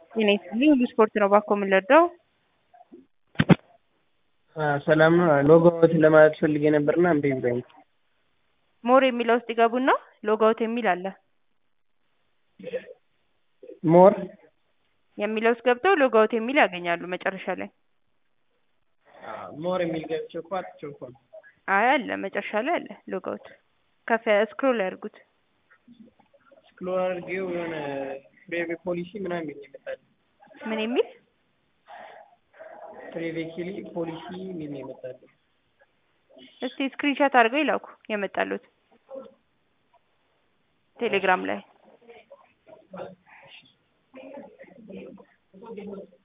ጤና ይስጥልኝ ሁሉ ስፖርት ነው ባኮ የምንለዳው ሰላም ነው። ሎጎውት ለማለት ፈልጌ ነበርና እምቢ ብሎኝ። ሞር የሚለው ውስጥ ይገቡና ሎጋውት የሚል አለ። ሞር የሚለው ውስጥ ገብተው ሎጋውት የሚል ያገኛሉ መጨረሻ ላይ። ሞር የሚል ገብቼ እኮ አጥቼው እኮ ነው። አይ አለ መጨረሻ ላይ አለ ሎጋውት። ከፍ ስክሮል ያድርጉት። ስክሮል አድርጌው የሆነ ፕሬቬ ፖሊሲ ምናምን የሚል ይመጣል። ምን የሚል ፕሬቬኪሊ ፖሊሲ የሚል ነው ይመጣል። እስቲ ስክሪንሻት አድርገው ይላኩ የመጣሉት ቴሌግራም ላይ